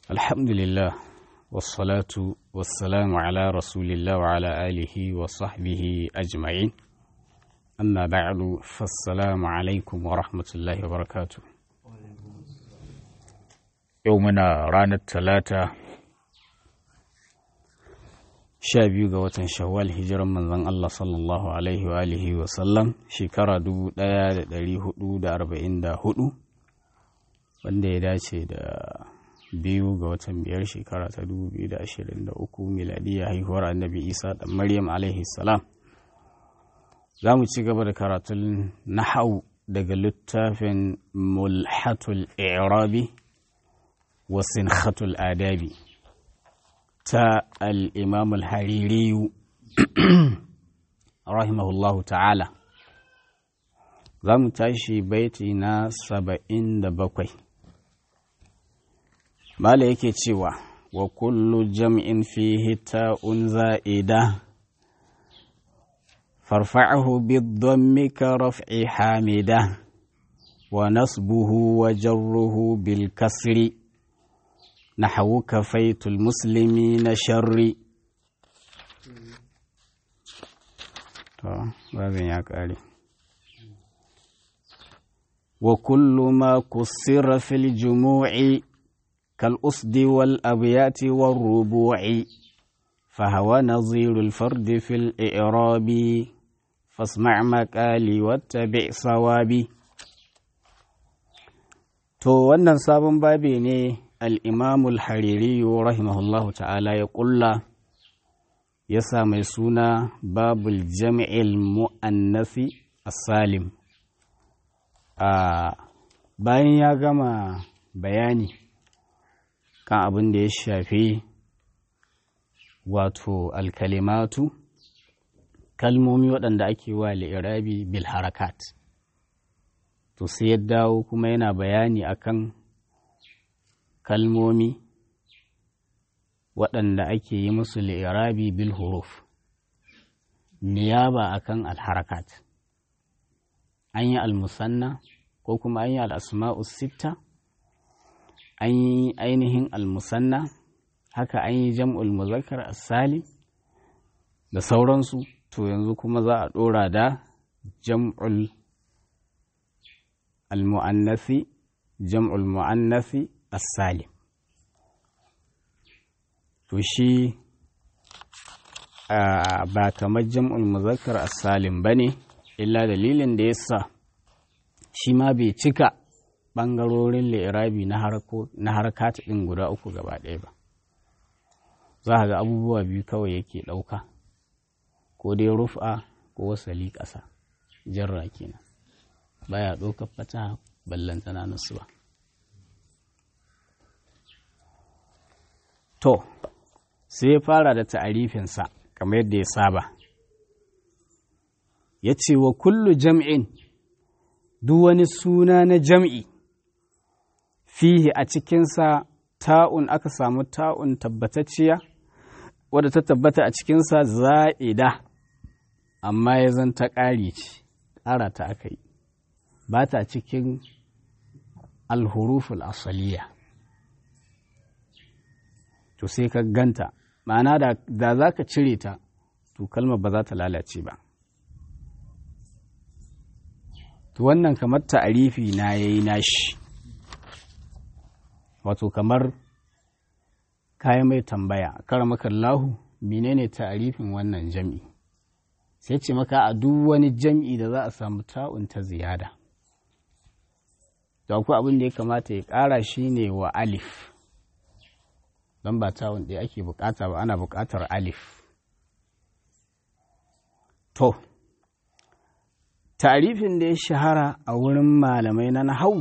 الحمد لله والصلاة والسلام على رسول الله وعلى آله وصحبه أجمعين أما بعد فالسلام عليكم ورحمة الله وبركاته يومنا رانا الثلاثة sha biyu ga watan shawwal hijiran manzon Allah sallallahu alaihi wa alihi wa sallam shekara dubu ɗaya da ɗari hudu da arba'in da hudu wanda ya dace da biyu ga watan biyar shekara ta dubu biyu da ashirin da uku miladiyya haihuwar annabi isa da maryam alaihi salam za mu ci gaba da karatun nahau daga littafin mulhatul i'rabi wa sinhatul adabi ta al'imam al-haririyu rahimahullahu ta'ala za mu tashi baiti na saba'in da bakwai Mala yake cewa wa kullu jam'in fihi ta'un za'ida farfa'ahu bid-dhammi ka raf'i hamida wa nasbuhu wa jarruhu bil kasri نحو كفيت المسلمين شري وكل ما كسر في الجموع كالأسد والأبيات والربوع فهو نظير الفرد في الإعراب فاسمع مقالي واتبع صوابي تو wannan sabon babi ne al'imamul hariri rahimahullahu ta'ala ya ƙulla ya sa mai suna babul jami'il mu'annasi salim a bayan ya gama bayani kan abin da ya shafi wato alkalimatu kalmomi waɗanda ake wa li'irabi bil harakat to sai ya dawo kuma yana bayani akan kalmomi waɗanda ake yi musu li'irabi bil huruf niyaba akan alharakat an yi almusanna ko kuma an yi al'asma'u sitta an yi ainihin almusanna haka an yi jam'ul muzakkar asali da sauransu to yanzu kuma za a ɗora da jam'ul al-mu'annasi jam'ul mu'annasi as-salim to shi ba kamar jam'ul muzakkar as-salim bane illa dalilin da yasa shi ma bai cika ɓangarorin li'irabi na harkata ɗin guda uku gaba ɗaya ba za a ga abubuwa biyu kawai yake ɗauka ko dai rufa ko wasali ƙasa jarra kenan baya ɗaukar fata ballantana nasuwa To, sai ya fara da ta'arifinsa kamar yadda ya saba. Ya ce wa kullu jam'in duk wani suna na jam'i fihi a cikinsa ta'un aka samu ta'un tabbatacciya wadda ta tabbata a cikinsa za'ida amma ya zan ta ƙari ce ƙara ta aka yi ba ta cikin alhuruful asaliya. to sai ka ganta ma'ana da za ka cire ta to kalmar ba za ta lalace ba to wannan kamar ta'arifi na ya yi nashi wato kamar kayan mai tambaya kara maka lahu menene ta'arifin wannan jam'i sai ce maka a duk wani jam'i da za a samu ta'un ta ziyada da akwai abin da ya kamata ya ƙara shi ne wa alif don ba tawun ɗaya ake bukata ba ana bukatar alif to tarifin da ya shahara a wurin malamai na nahau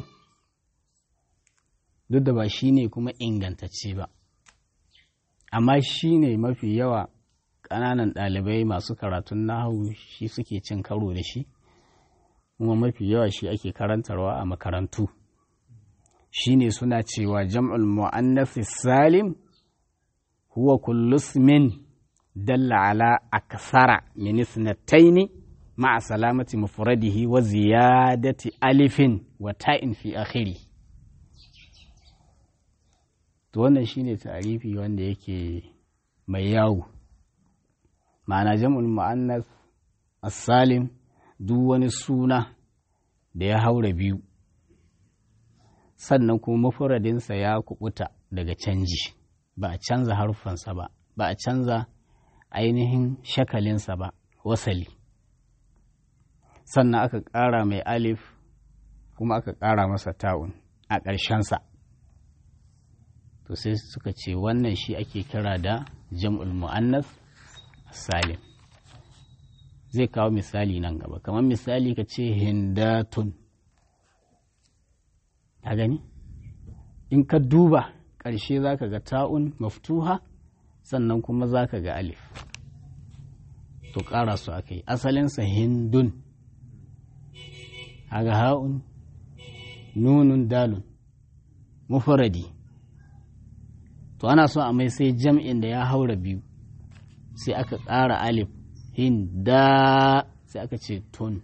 duk da ba shi ne kuma ingantacce ba amma shi ne mafi yawa ƙananan ɗalibai masu karatun nahau shi suke cin karo da shi kuma mafi yawa shi ake karantarwa a makarantu shi ne suna cewa jam'ul mu'annafi salim huwa kullu ismin dalla ala aksara min isnataini ma'a salamati mufradihi wa ziyadati alifin wa ta'in fi akhiri to wannan shine ta'arifi wanda yake mai yawo ma'ana jam'ul mu'annas as-salim duk wani suna da ya haura biyu sannan kuma mafuradinsa ya kubuta daga canji ba a canza harfansa ba ba a canza ainihin shakalinsa ba wasali sannan aka ƙara mai alif kuma aka ƙara masa ta'un a ƙarshensa to sai suka ce wannan shi ake kira da jam'ul mu'annas salim zai kawo misali nan gaba kamar misali ka ce hindatun ta gani in ka duba ƙarshe za ka ga ta'un maftuha sannan kuma za ka ga alif to ƙara su aka yi asalinsa hindun haga ha'un nunun dalun mufaradi to ana so a mai sai jam'in da ya haura biyu sai aka ƙara alif hinda sai aka ce tun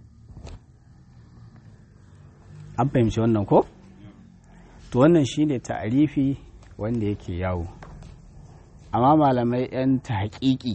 an fahimci wannan ko? to wannan shine ta'arifi wanda yake yawo amma malamai 'yan ta haƙiƙi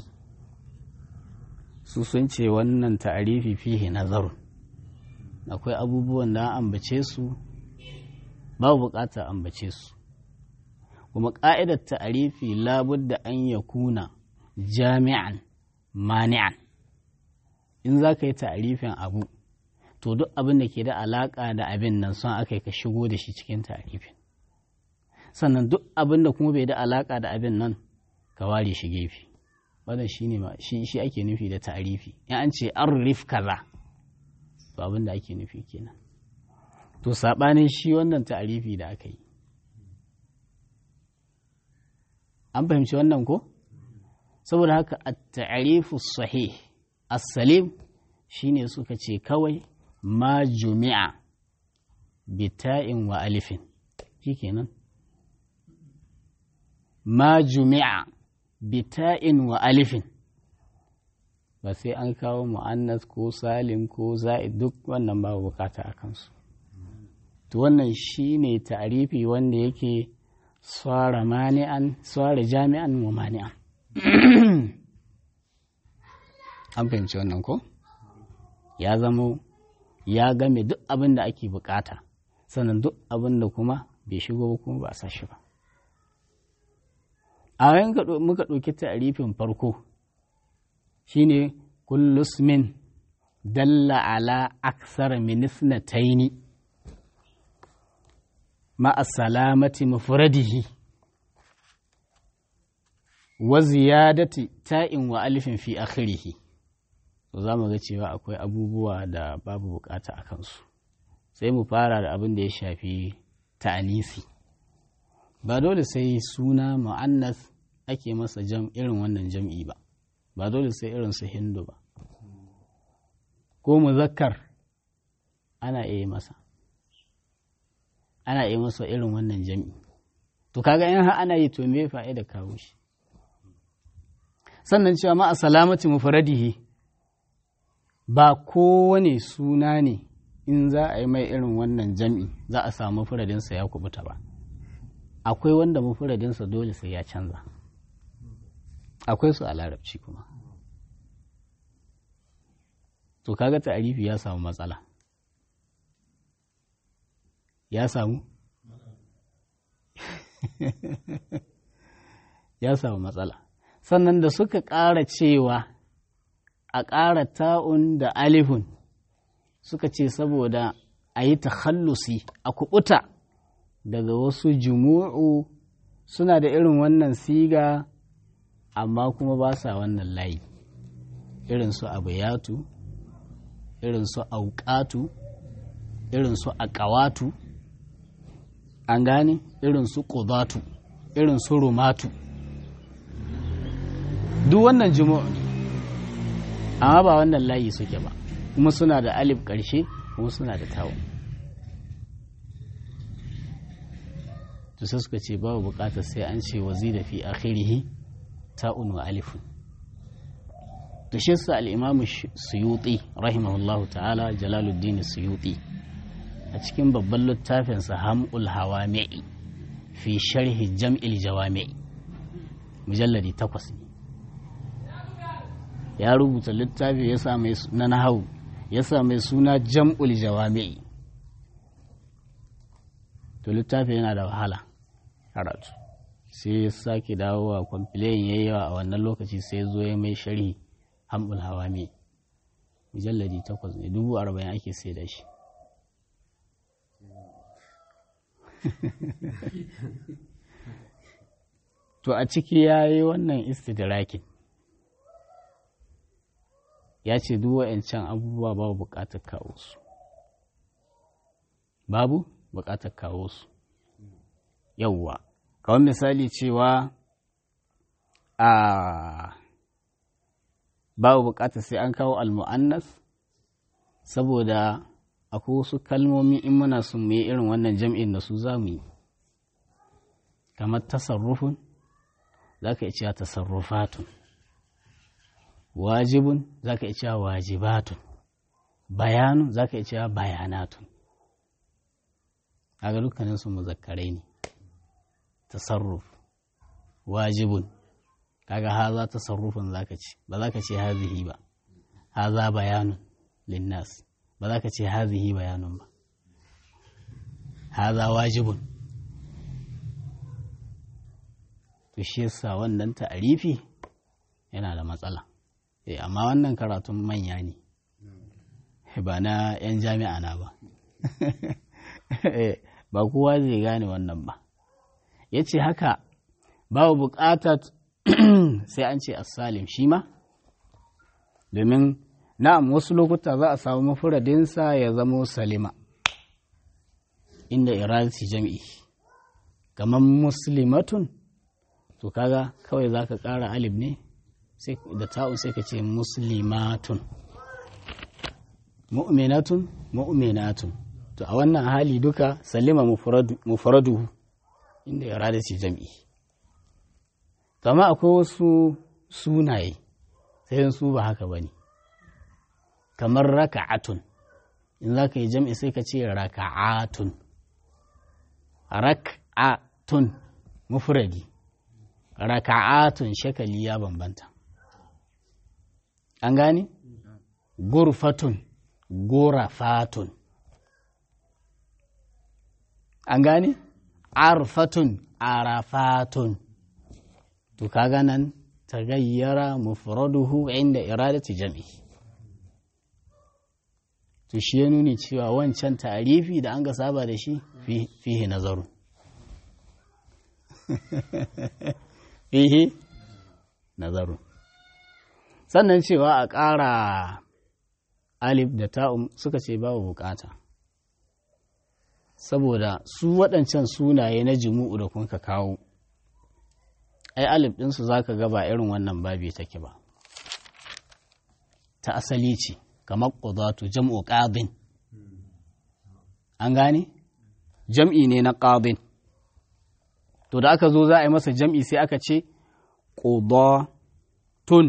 su sun ce wannan ta'arifi fihi nazarun akwai abubuwan da ambace su babu buƙatar ambace su kuma ƙa'idar ta'arifi labudda an ya kuna jami'an mani'an in za ka yi ta'arifin abu to duk abin da ke da alaƙa da abin nan son aka yi ka shigo da shi cikin ta'arifin sannan duk abin da kuma bai da alaƙa da abin nan ka ware shi gefe wannan shi ne shi ake nufi da ta'arifi in an ce an rif kaza to abin da ake nufi kenan to saɓanin shi wannan ta'arifi da aka yi an fahimci wannan ko saboda haka a ta'arifu sahih as-salim shine suka ce kawai ma jumi'a bita'in wa alifin shikenan ma jumi'a bita'in wa alifin ba sai an kawo mu'annas ko salim ko za'id duk wannan babu bukata a kansu to wannan shine ta'arifi wanda yake swara mani'an swara jami'an wa mani'an an fahimci wannan ko ya zamo ya game duk abin da ake bukata sannan duk abin da kuma bai shigo ba kuma ba a sa shi ba a yayin muka ɗauki ta'arifin farko shine kullusmin dalla ala aksar minisna taini ma'a salamati mufradihi wa ziyadati ta'in wa alifin fi akhirihi to za mu ga cewa akwai abubuwa da babu bukata a kansu sai mu fara da abin da ya shafi ta'anisi ba dole sai suna mu'annas ake masa jam irin wannan jam'i ba ba dole sai irin su hindu ba ko muzakkar ana iya masa ana iya masa irin wannan jam'i to kaga in har ana yi to me fa'ida kawo shi sannan cewa ma a salamati mufradihi ba kowane suna ne in za a yi mai irin wannan jam'i za a samu furadinsa ya kubuta ba akwai wanda mafuradinsa dole sai ya canza akwai su a larabci kuma to kaga ta'arifi ya samu matsala ya samu ya samu matsala sannan da suka ƙara cewa a ƙara ta'un da alifun suka ce saboda a yi takhallusi a kubuta daga wasu jumu'u suna da irin wannan siga amma kuma ba sa wannan layi irin su abayatu irin su auƙatu irin su aƙawatu an gane irin su ƙudatu irin su rumatu duk wannan jumu'u ne amma ba wannan layi suke ba kuma suna da alif ƙarshe kuma suna da tawo to sai suka ce babu buƙatar sai an ce wazi da fi akhirihi ta'un wa alifun to shi sa al-imamu suyuti rahimahullahu ta'ala jalaluddin suyuti a cikin babban littafinsa hamul hawami'i fi sharhi jam'il jawami mujalladi takwas ne ya rubuta littafi ya sa mai na nahawu ya sa mai suna jam'ul jawami to littafi yana da wahala karatu sai ya sake dawowa kwamfilayin ya yawa a wannan lokaci sai zo ya mai sharhi hamul hawami mujalladi takwas ne dubu arba'in ake sai da shi to a ciki ya yi wannan istidrakin ya ce duk wa'ancan abubuwa babu bukatar kawo su babu bukatar kawo su yauwa kawai misali cewa a babu bukatar sai an kawo almu'annas saboda akwai wasu kalmomi in muna sun mu yi irin wannan jam'in da su za mu yi kamar tasarrufun za ka iya tasarrufatun wajibun za ka iya wajibatun bayanun za ka iya bayanatun kaga dukkanin su muzakkarai ne tasarruf wajibun kaga haza tasarrufun za ka ce ba za ka ce hazihi ba haza bayanun linnas ba za ka ce hazihi bayanun ba haza wajibun to shi yasa wannan ta'arifi yana da matsala eh amma wannan karatun manya ne ba na 'yan jami'a na ba ba kowa zai gane wannan ba ya ce haka babu buƙatar sai an ce asalim shi ma domin na'am wasu lokuta za a samu mafuradinsa ya zamo salima inda iransi jam'i kamar muslimatun to kaga kawai za ka ƙara alif ne da ta'un sai ka ce muslimatun mu'minatun mu'minatun to a wannan hali duka salima mufaraduhu inda ya rada ce jam'i kama akwai wasu sunaye sai su ba haka ba ne kamar raka'atun in za ka yi jam'i sai ka ce raka'atun raka'atun mufradi raka'atun shakali ya bambanta an gane gurfatun gorafatun an gane arfatun arafatun to kaga nan tagayyara mufraduhu inda iradati jam'i to shi ya nuni cewa wancan tarifi da an ga saba da shi fihi nazarun fihi nazarun sannan cewa a ƙara alif da ta'um suka ce babu bukata saboda su waɗancan sunaye na jimu'u da kun ka kawo ai alif ɗinsu za ka gaba irin wannan babi take ba ta asali ce kamar ƙudatu jam'u ƙabin an gane jam'i ne na ƙabin to da aka zo za a yi masa jam'i sai aka ce ƙudatun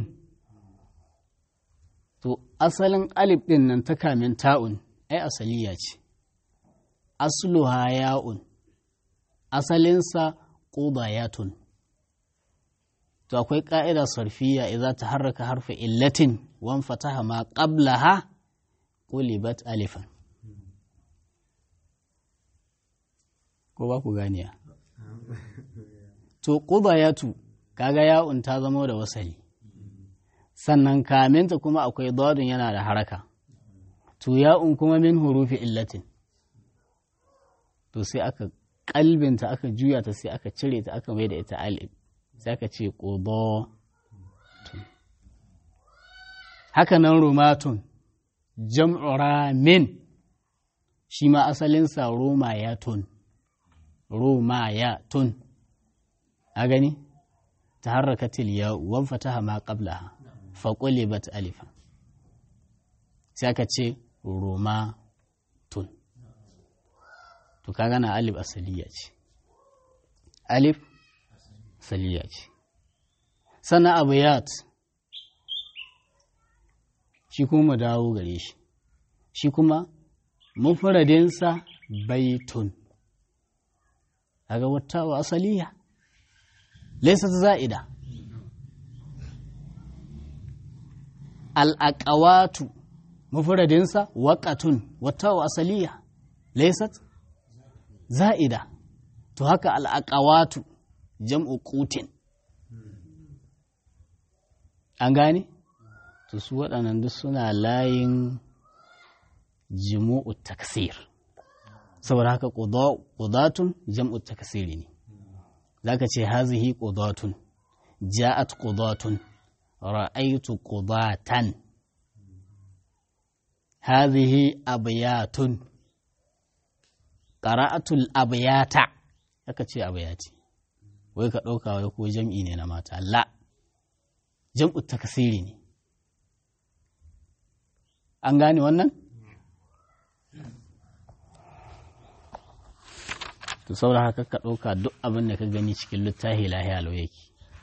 to asalin alif ɗin nan ta kamin ta'un ai asaliya ce asluha ya'un asalinsa ƙudayatun to akwai ƙa'ida sarfiya idza ta harraka harfa illatin wan fataha ma qablaha qulibat alifan ko ba ku ganiya to qudayatu kaga ya'un ta zama da wasali sannan kaminta kuma akwai dadun yana da haraka to ya'un kuma min hurufi illatin to sai aka kalbinta aka juya ta sai aka cire ta aka mai da ita alif sai aka ce ƙudatun haka nan rumatun jam'u ramin shi ma asalinsa romayatun romayatun a gani ta harraka tiliya wan fataha ma qablaha faƙule bat alifa sai aka ce romatun to ka gana alif asaliya ce alif saliya ce sannan abiyat shi kuma dawo gare shi shi kuma mufradinsa baitun kaga wata wa asaliya laysat za'ida al-aqawatu mufradinsa waqatun wata wa asaliya laysat za'ida to haka al-aqawatu jam'u qutin an gane to su waɗannan duk suna layin jimu'u taksir saboda haka ƙudatun jam'u taksiri ne za ka ce hazihi ƙudatun ja'at ƙudatun ra'aitu ƙudatan hazihi abyatun ƙara'atul abyata aka ce abyati wai ka ɗauka wai ko jam'i ne na mata la jam'u taksiri ne an gane wannan? to saboda haka ka ɗauka duk abin da ka gani cikin littafi lahiya lau yake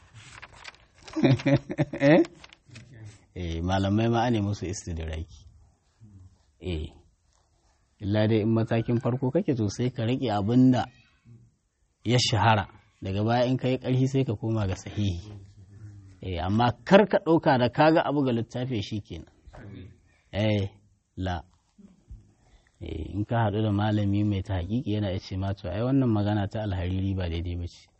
eh malamai ma ne musu istidraki eh illa dai in matakin farko kake to sai ka rike abin da ya shahara daga baya in ka yi ƙarfi sai ka koma ga sahihi eh amma kar ka ɗauka da kaga abu ga littafi shi kenan eh la in ka haɗu da malami mai ta hakiki yana ya ce mato ai wannan magana ta alhariri ba daidai ba ce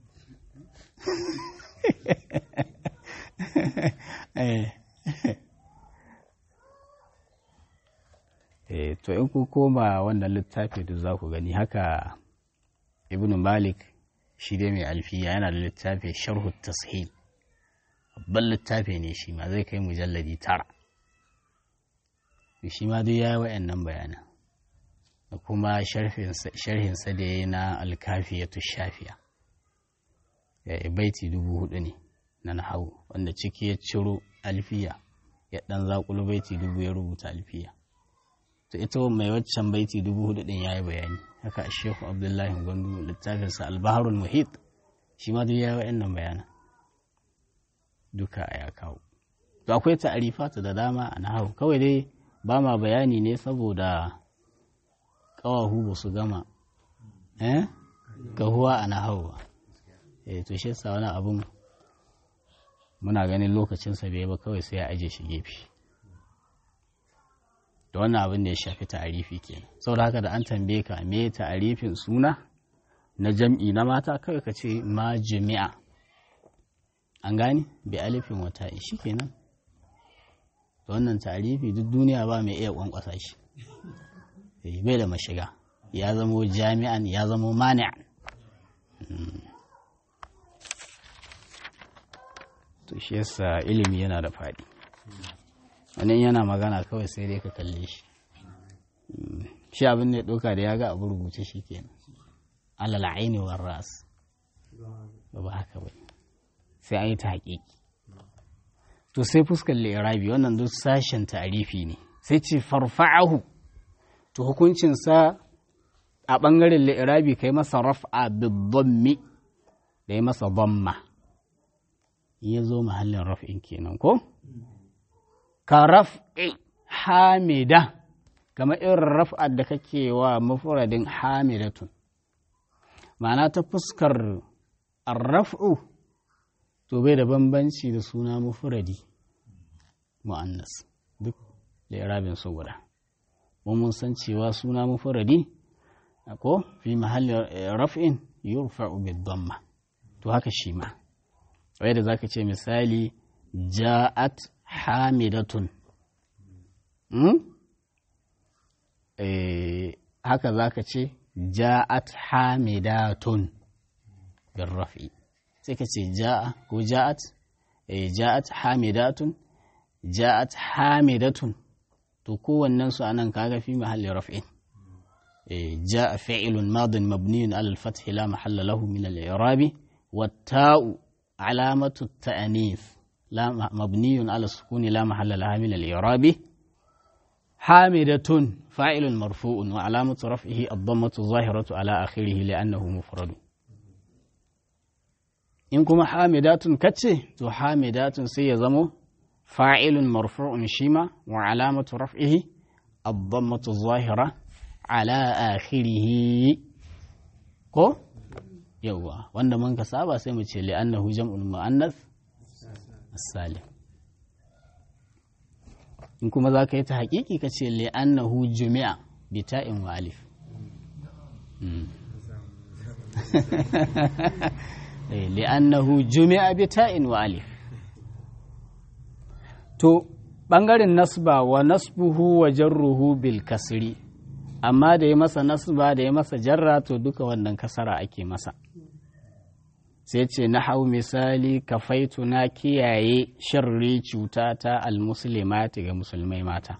to in ku koma wannan littafi da za ku gani haka ibn malik shi dai mai alfiya yana da littafi sharhu tashil babban littafi ne shi ma zai kai mujalladi tara shi ma duk ya yi wa'annan bayanan da kuma sharhinsa da ya yi na alkafiyatu shafiya ya baiti dubu hudu ne na nahawu wanda ciki ya ciro alfiya ya dan zakulu baiti dubu ya rubuta alfiya to ita mai waccan baiti dubu hudu din ya yi bayani haka a shehu abdullahi gwandu littafinsa albaharul muhit shi ma duk ya yi wa'annan bayanan duka ya kawo to akwai ta'arifatu da dama a nahawu kawai dai ba ma bayani ne saboda ƙawahu ba su gama eh gahuwa a nahawu eh to shi yasa wani abun muna ganin lokacinsa bai ba kawai sai ya aje shi gefe da wannan abin da ya shafi ta'arifi kenan saboda haka da an tambaye ka me ta'arifin suna na jam'i na mata kawai ka ce ma jami'a an gane bi alifin wata shi kenan da wannan ta'arifi duk duniya ba mai iya kwankwasa shi bai da mashiga ya zamo jami'an ya zamo mani'an to shi yasa ilimi yana da faɗi wani yana magana kawai sai dai ka kalle shi shi abin da ya ɗauka da ya ga abu rubuce shi kenan alal aini war ras ba haka ba sai an yi ta haƙiƙi to sai fuskar lirabi wannan duk sashen ta'arifi ne sai ce farfa'ahu to hukuncinsa a ɓangaren lirabi kai masa raf'a bidhammi da ya masa dhamma ya zo mahallin raf'in kenan ko ka raf'i hamida kama irin raf'ar da kake wa mafuradin hamidatun ma'ana ta fuskar arraf'u to bai da bambanci da suna mufuradi mu'annas duk da su guda mun san cewa suna mufuradi ko fi mahalli raf'in yurfa'u bid-damma to haka shi ma wai da zaka ce misali ja'at hamidatun hmm? eh, haka zaka ce ja'at hamidatun bin rafi sai ka ce ja'a ko ja'at eh, ja'at hamidatun ja'at hamidatun to kowannen su anan kaga fi mahalli raf'in eh, ja'a fi'lun madin mabniyun ala al-fath la mahalla lahu min al-i'rabi wat-ta'u alamatu at-ta'nith la mabniyun ala sukun la mahalla laha min al-i'rabi حامدة فاعل مرفوع وعلامة رفعه الضمة الظاهرة على آخره لأنه مفرد in kuma hamidatun kace to hamidatun sai ya zamo fa'ilun marfu'un shima wa alamatu raf'ihi ad-dammatu zahira ala akhirih ko yawwa wanda mun ka saba sai mu ce li'annahu jam'ul mu'annas as-salim in kuma za ka yi ta haƙiƙi ka ce li'annahu jumi'a bi ta'in wa alif li'annahu jumi'a bi ta'in wa alif to ɓangaren nasba wa nasbuhu wa jarruhu bil kasri amma da ya masa nasba da ya masa jarra to duka wannan kasara ake masa sai ce na hau misali kafaitu na kiyaye sharri cuta ta almuslimati ga musulmai mata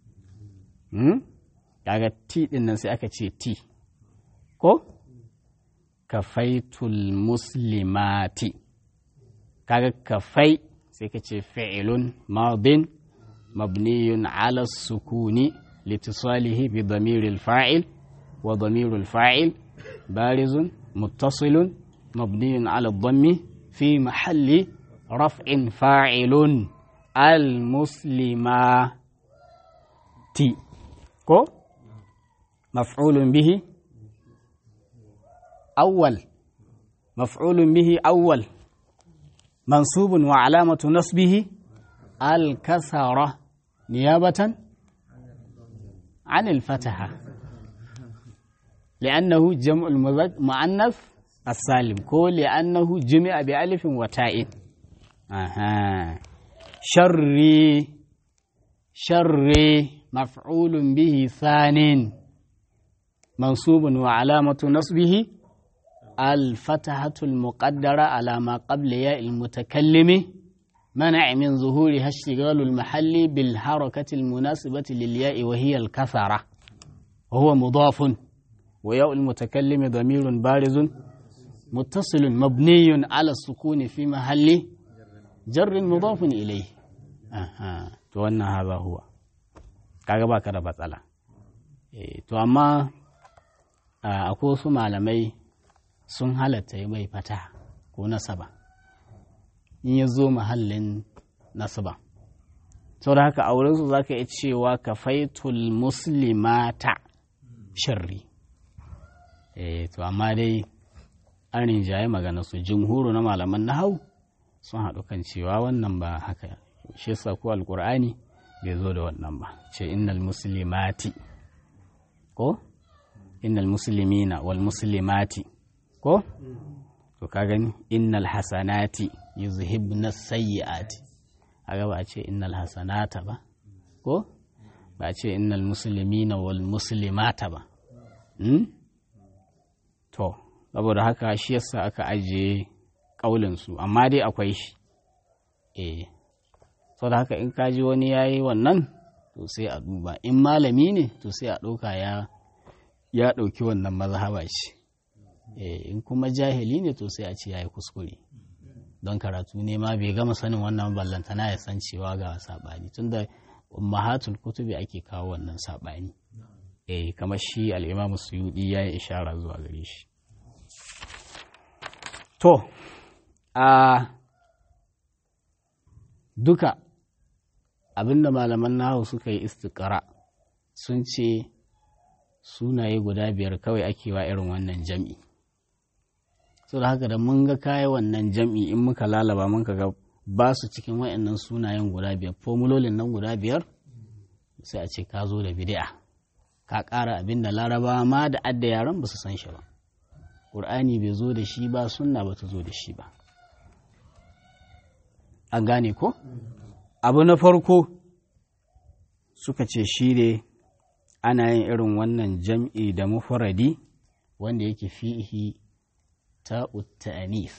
kaga ti din nan sai aka ce ti ko kafaitul muslimati kaga kafai sai ka ce fi'ilun madin mabniyun ala sukuni litisalihi bi damiril fa'il wa damirul fa'il barizun muttasilun مبني على الضم في محل رفع فاعل المسلمات كو مفعول به أول مفعول به أول منصوب وعلامة نصبه الكسرة نيابة عن الفتحة لأنه جمع المؤنث السالم كو لأنه جمع بألف وتاء أها شري شري مفعول به ثان منصوب وعلامة نصبه الفتحة المقدرة على ما قبل ياء المتكلم منع من ظهورها اشتغال المحل بالحركة المناسبة للياء وهي الكثرة وهو مضاف وياء المتكلم ضمير بارز متصل مبني على السكون في محل جر مضاف إليه أها to wannan haza huwa kaga baka da matsala to amma akwai wasu malamai sun halatta yi mai fata ko nasaba in ya zo mahallin nasaba sau da haka aurensu za ka iya cewa ka faitul muslimata sharri to amma dai an rinjaye magana su jumhuru na malaman nahau sun haɗu kan cewa wannan ba haka shi yasa ko alkur'ani bai zo da wannan ba ce innal muslimati ko innal muslimina wal muslimati ko to ka gani innal hasanati yuzhibna sayyiati aga ba a ce innal hasanata ba ko ba a ce innal muslimina wal muslimata ba to saboda haka shi yasa aka ajiye ƙaulinsu amma dai akwai shi eh saboda haka in kaji wani ya yi wannan to sai a duba in malami ne to sai a ɗauka ya ya ɗauki wannan mazhaba ce eh in kuma jahili ne to sai a ce ya yi kuskure don karatu ne ma bai gama sanin wannan ballantana ya san cewa ga saɓani tunda ummahatul kutubi ake kawo wannan saɓani eh kamar shi al'imamu suyudi ya yi ishara zuwa gare shi To, a duka abinda malaman nahu suka yi istikara sun ce sunaye guda biyar kawai ake wa irin wannan jam'i. So da haka da mun ga kaya wannan jam'i in muka lalaba mun ga ba su cikin wa'annan sunayen guda biyar, formulolin nan guda biyar sai a ce ka zo da bid'a ka ƙara abin da larabawa ma da adda yaran ba su san shi ba. ƙur'ani bai zo da shi ba sunna ba ta zo da shi ba an gane ko abu na farko suka ce shi ne ana yin irin wannan jam'i da mufradi wanda yake fihi ta ta'anis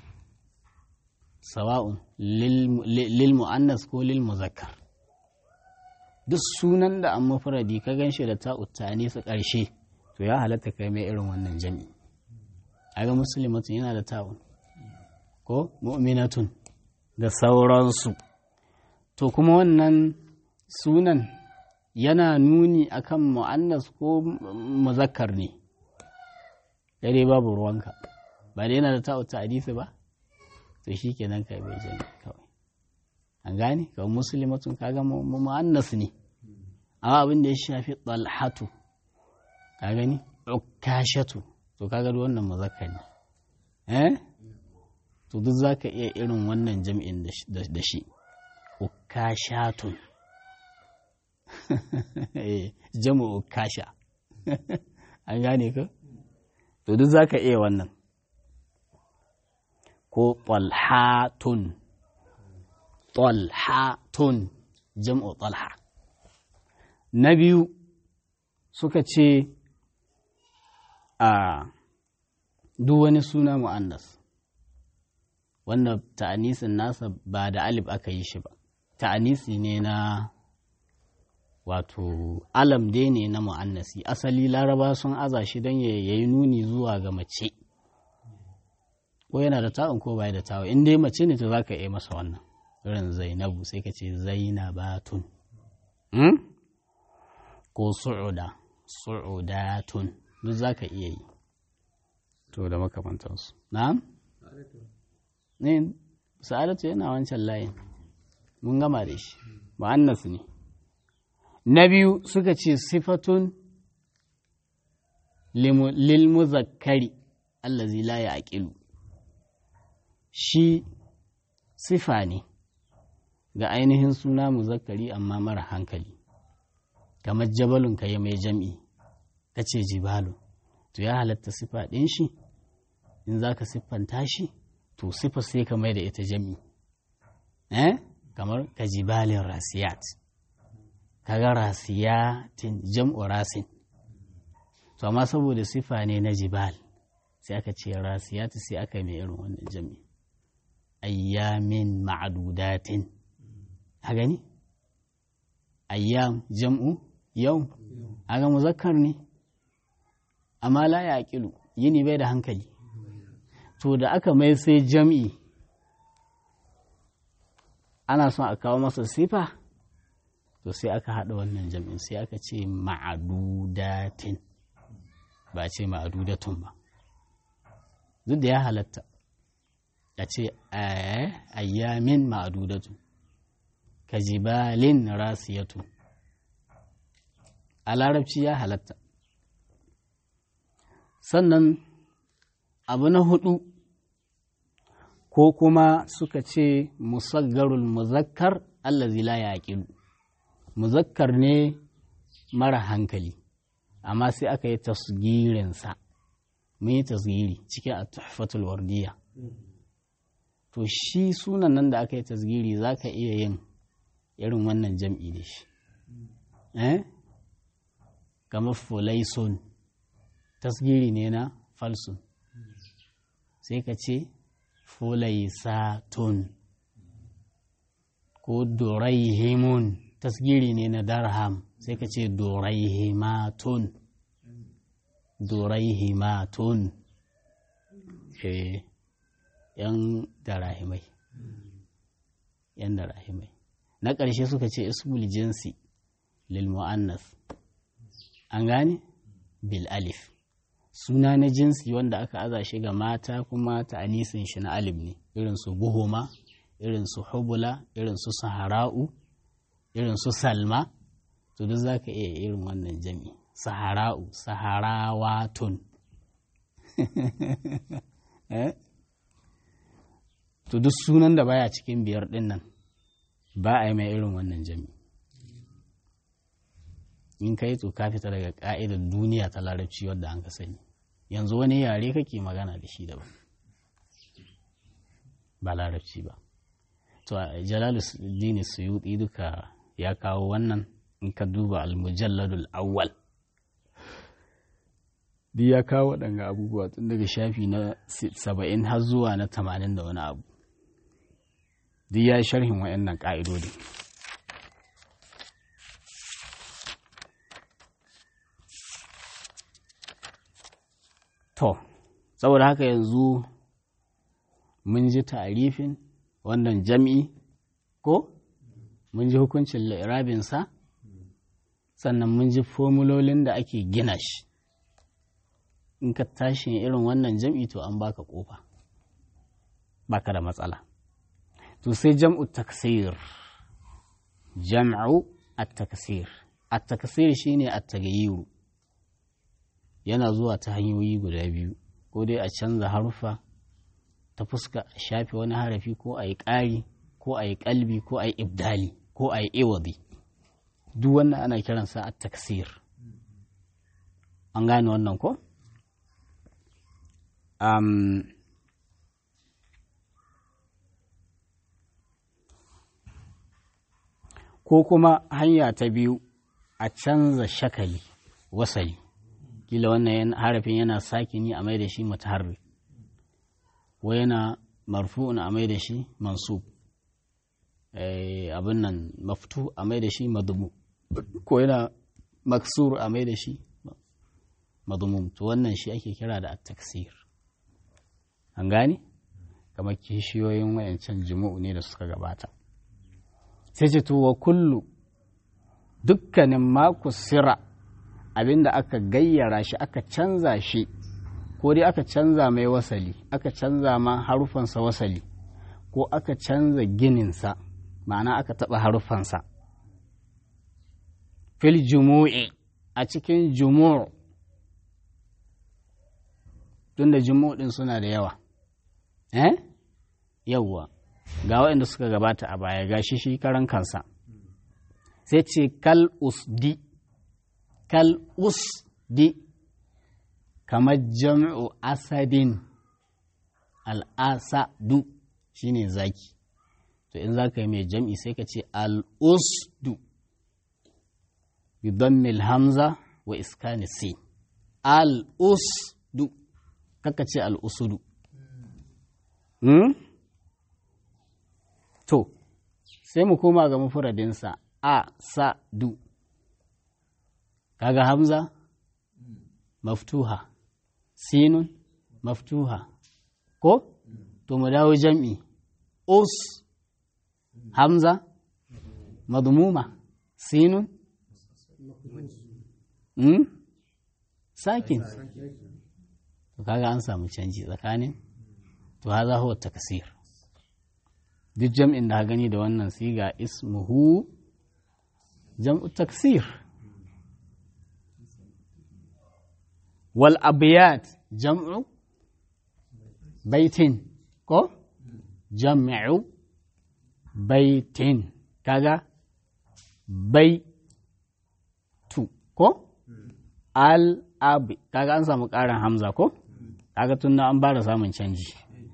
sawa'un lil mu'annas ko lil muzakkar duk sunan da an mufradi ka gan shi da ta ta'anis ƙarshe to ya halatta kai mai irin wannan jam'i aga muslimatun yana da ta'un ko mu'minatun da sauransu to kuma wannan sunan yana nuni akan mu'annas ko muzakkar ne dare babu ruwanka ba da yana da ta'u ta hadisi ba to shi kenan kai bai jami kawai an gane kawai muslimatun kaga mu'annas ne amma abin da ya shafi talhatu ka gani ukashatu to kaga wannan muzakkar ne eh to duk za ka iya irin wannan jam'in da shi ukashatun jam'u ukasha an gane ka to duk za ka iya wannan ko talhatun talhatun jam'u talha na biyu suka ce a duk wani suna mu'annas wanda ta'anisin nasa ba da alif aka yi shi ba ta'anisi ne na wato alam dai ne na mu'annasi asali laraba sun aza shi don ya yi nuni zuwa ga mace ko yana da ta'un ko bai da ta'un in dai mace ne to za ka iya masa wannan irin zainabu sai ka ce zainabatun ko su'uda su'udatun duk za ka iya yi to da makamantansu na'am ne sa'adatu yana wancan layin mun gama da shi mu'annas ne na biyu suka ce sifatun lil muzakkari allazi la ya'qilu shi sifa ne ga ainihin suna muzakkari amma mara hankali kamar jabalun ka yi mai jam'i ka ce jibalu to ya halatta sifa ɗin shi in za ka siffanta shi to sifa sai ka mai da ita jam'i eh kamar ka jibalin rasiyat kaga rasiyatin jam'u rasin to amma saboda sifa ne na jibal sai aka ce rasiyat sai aka mai irin wannan jam'i ayyamin ma'adudatin a gani ayyam jam'u yau aga muzakkar ne amma la ya aqilu yini bai da hankali to da aka mai sai jam'i ana son a kawo masa sifa to sai aka haɗa wannan jam'in sai aka ce ma'adudatin ba ce ma'adudatun ba duk da ya halatta a ce ayyamin ma'adudatun ka jibalin rasiyatu a larabci ya halatta sannan abu na hudu ko kuma suka ce musaggarul muzakkar allazi la yaqilu muzakkar ne mara hankali amma sai aka yi tasgirinsa mun yi tasgiri cikin at-tuhfatul wardiya to shi sunan nan da aka yi tasgiri zaka iya yin irin wannan jam'i da shi eh kamar fulaisun tasgiri ne na falsun sai ka ce fulaisatun ko doraihimun tasgiri ne na darham sai ka ce doraihimatun doraihimatun eh yan darahimai yan darahimai na ƙarshe suka ce ismul jinsi lil mu'annas an gane bil alif suna na jinsi wanda aka aza shi ga mata kuma ta'anisin shi na alif ne irin su buhuma irin su hubula irin su sahara'u irin su salma to duk za ka iya irin wannan jami sahara'u saharawatun to duk sunan da baya cikin biyar din nan ba a yi mai irin wannan jami in ka yi to ka fita daga ka'idar duniya ta larabci wadda an ka sani yanzu wani yare kake magana da shi daban ba larabci ba to jalaluddin suyuti duka ya kawo wannan in ka duba almujalladul awwal duk ya kawo waɗanga abubuwa tun daga shafi na saba'in har zuwa na tamanin da wani abu duk ya sharhin wa'annan ƙa'idodi to saboda haka yanzu mun ji tarifin wannan jam'i ko mun ji hukuncin la'irabinsa sannan mun ji formulolin da ake gina shi in ka tashi irin wannan jam'i to an baka kofa baka da matsala to sai jam'u taksir jam'u at-taksir at-taksir shine at-tagayyuru yana zuwa ta hanyoyi guda biyu ko dai a canza harufa ta fuska a shafe wani harafi ko a yi ƙari ko a yi ƙalbi ko a yi ibdali ko a yi iwadi duk wannan ana kiransa a taksir an gane wannan ko? Um, ko kuma hanya ta biyu a canza shakali wasali kila wannan harafin yana sakini a mai da shi mutaharri ko yana marfu'un a mai da shi mansub abin nan maftu a mai da shi madumu ko yana maksur a mai da shi madumum to wannan shi ake kira da at-taksir an gane kamar kishiyoyin wayancan jimu'u ne da suka gabata sai ce to wa kullu dukkanin maku sira abinda aka gayyara shi aka canza shi ko dai aka canza mai wasali aka canza ma harufansa wasali ko aka canza gininsa ma'ana aka taɓa harufansa fil jumu'i a cikin jumu'u tunda jumu'u ɗin suna da yawa eh yawwa ga waɗanda suka gabata a baya ga shi shi karan kansa sai ce kal usdi kal usdi kamar jam'u asadin al'asadu shine zaki to in za ka yi mai jam'i sai ka ce al'usdu bidammil hamza wa iskani sin al'usdu kaka ce al'usudu to sai mu koma ga mafuradinsa a sa du kaga hamza maftuha sinun maftuha ko to mu dawo jam'i us hamza madmuma sinun hmm? sakin to kaga an samu canji tsakanin to haza huwa takasir duk jam'in da gani da wannan siga ismuhu jam'u taksir wal abiyat jam'u baitin ko jam'u baitin kaga bai tu ko al abi kaga an samu ƙarin hamza ko kaga tun an bara samun canji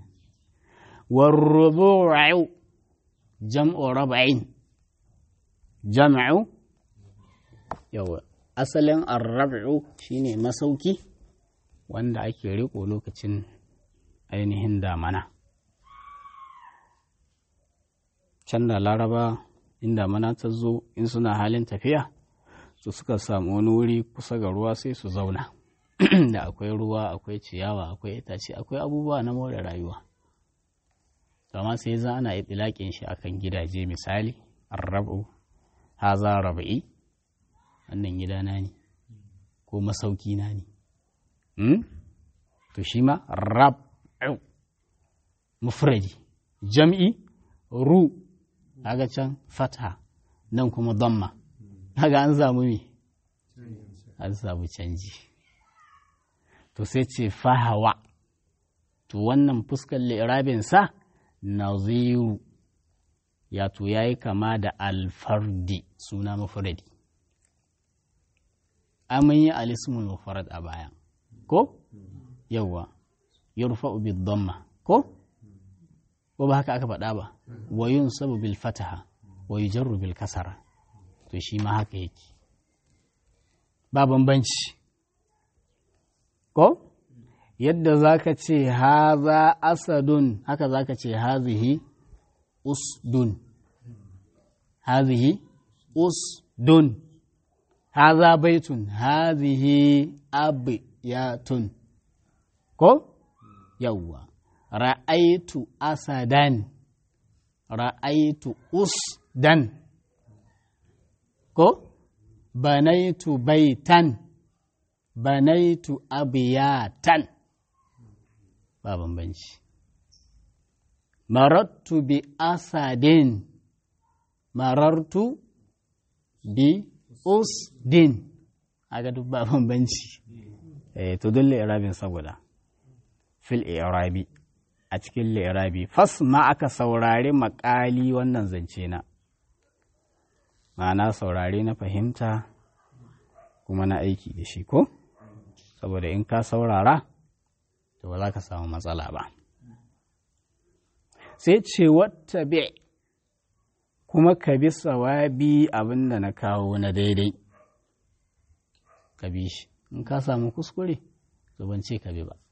والربوع جمع ربعين جمع يو asalin arrab'u shine masauki wanda ake riko lokacin ainihin damana can da laraba in damana ta zo in suna halin tafiya su suka samu wani wuri kusa ga ruwa sai su zauna da akwai ruwa akwai ciyawa akwai itace akwai abubuwa na more rayuwa amma sai za ana itilaƙin shi akan gidaje misali arrabu haza raba'i wannan gidana ne ko masauki na ne to shi ma rab'u mufradi jam'i ru kaga can fatha nan kuma damma kaga an samu me an samu canji to sai ce fahawa to wannan fuskar li'irabin sa naziru ya to ya yi kama da alfardi suna mafuradi amin yi alismul mufarad a baya ko yawwa yurfa'u bid damma ko ko ba haka aka faɗa ba wa yunsabu bil fataha wa yujarru bil kasara to shi ma haka yake ba bambanci ko yadda za ka ce haza asadun haka za ka ce hazihi usdun hazihi usdun haza baitun hazihi abiyatun ko yawwa ra'aitu asadan ra'aitu usdan ko banaitu baitan banaitu abiyatan ba bambanci marattu bi asadin marartu bi usdin aga duk ba bambanci eh to dole irabin saboda fil irabi a cikin li'irabi fas ma aka saurari makali wannan zance na ma'ana saurare na fahimta kuma na aiki da shi ko saboda in ka saurara to ba za ka samu matsala ba sai ce wata bi kuma ka bi sawabi abin da na kawo na daidai ka bi shi in ka samu kuskure to ban ce ka bi ba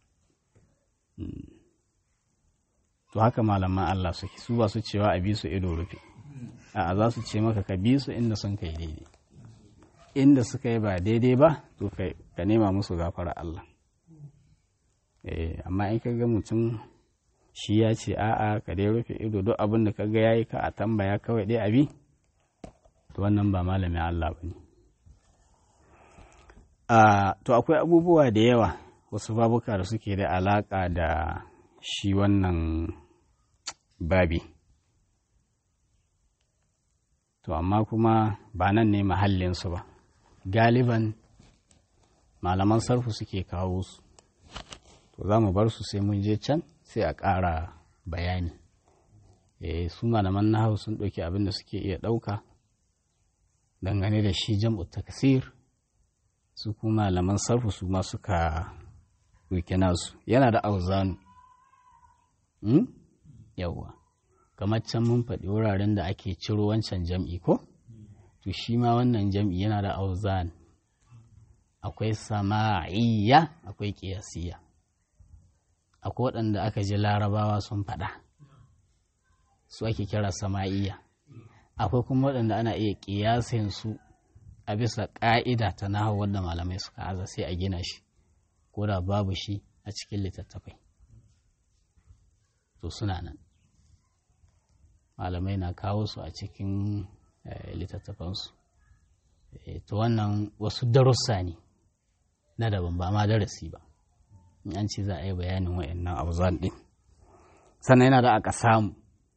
to haka malaman Allah suke su ba su cewa a bi su ido rufe a za su ce maka ka bi su inda sun kai daidai inda suka yi ba daidai ba to ka nema musu gafara Allah amma in ka ga mutum shi ya ce a'a ka dai rufe ido duk abin da ka ga yayi ka a tambaya kawai dai abi to wannan ba malamin Allah ba ne to akwai abubuwa da yawa wasu babuka da suke da alaka da shi wannan babi to amma kuma ba nan ne mahallinsu ba galiban malaman sarfu suke kawo su to za mu bar su sai mun je can sai a ƙara bayani e, su malaman nahawu sun ɗauki abin da suke iya ɗauka dangane da shi jam'u taksir su kuma malaman sarfu su ma suka ɗauki nasu yana da auzanu hmm? yawwa kamar can mun faɗi wuraren da ake ciro wancan jam'i ko to shi ma wannan jam'i yana da auzan akwai sama'iyya akwai ƙiyasiyya akwai waɗanda aka ji larabawa sun faɗa su ake kira sama'iyya akwai kuma waɗanda ana iya ƙiyasin su a bisa ƙa'ida ta nahawu wanda malamai suka aza sai a gina shi ko da babu shi a cikin littattafai to suna nan malamai na kawo su a cikin littattafansu to wannan wasu darussa ne na daban ba ma darasi ba in an ce za a yi bayanin wa'annan auzan ɗin sannan yana da aka samu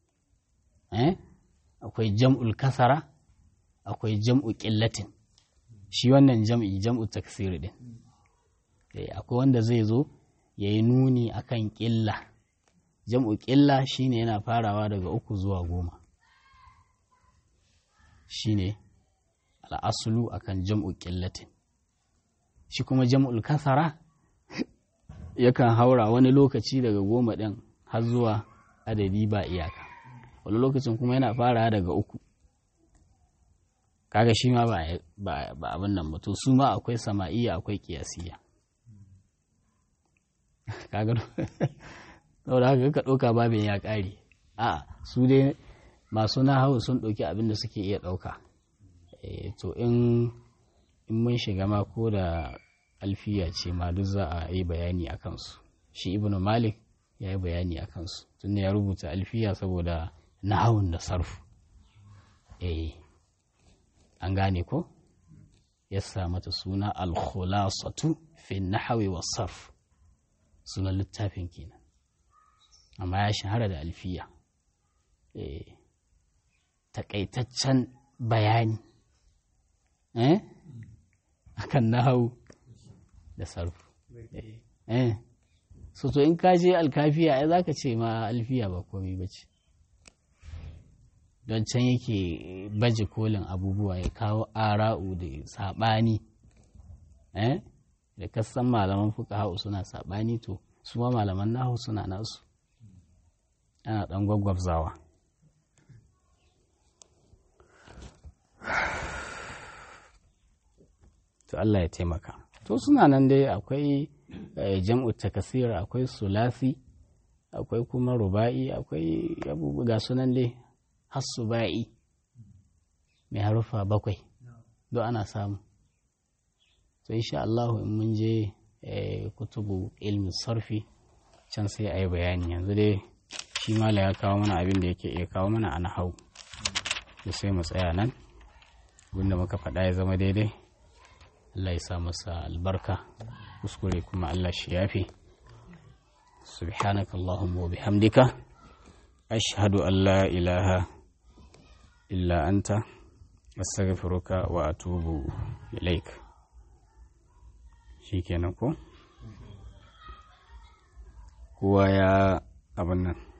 akwai jam'ul kasara akwai jam'u ƙillatin shi wannan jam'i jam'u taksiri ɗin akwai wanda zai zo ya yi nuni akan ƙilla jam'u ƙilla shine yana farawa daga uku zuwa goma shine al'asulu akan jam'u ƙillatin shi kuma jam'ul kasara yakan haura wani lokaci daga goma ɗin har zuwa adadi ba iyaka wani lokacin kuma yana fara daga uku kaga shi ma ba abin nan ba to su ma akwai sama'iya akwai kiyasiya kaga saboda haka ka ɗauka babin ya ƙare a su dai masu nahawu sun ɗauki abin da suke iya ɗauka to in mun shiga ma ko da alfiya ce ma duk za a yi bayani a kansu shi ibnu malik ya yi bayani a kansu tunda ya rubuta alfiya saboda nahawun da sarfu eh an gane ko ya sa mata suna al-khulasatu fi nahawi wa sarf sunan littafin kenan amma ya shahara da alfiya eh takaitaccen bayani eh akan nahawu da sarfu eh so to in ka je alkafiya ai zaka ce ma alfiya ba komai bace don can yake baje kolin abubuwa ya kawo ara'u da saɓani eh da kasan malaman fuka hau suna saɓani to su ma malaman nahu suna nasu ana ɗan gwaggwabzawa to Allah ya taimaka to suna nan dai akwai jam'u takasir akwai sulasi akwai kuma ruba'i akwai abubuwa ga sunan dai hassuba'i mai harufa bakwai don ana samu to insha Allah in mun je kutubu ilmi sarfi can sai a yi bayani yanzu dai shi mala ya kawo mana abin da yake iya kawo mana ana hau da sai mu tsaya nan abinda muka faɗa ya zama daidai Allah ya sa masa albarka kuskure kuma Allah shi yafi سبحانك اللهم وبحمدك أشهد أن لا إله إلا أنت أستغفرك وأتوب إليك shikenan ko kowa ya abin nan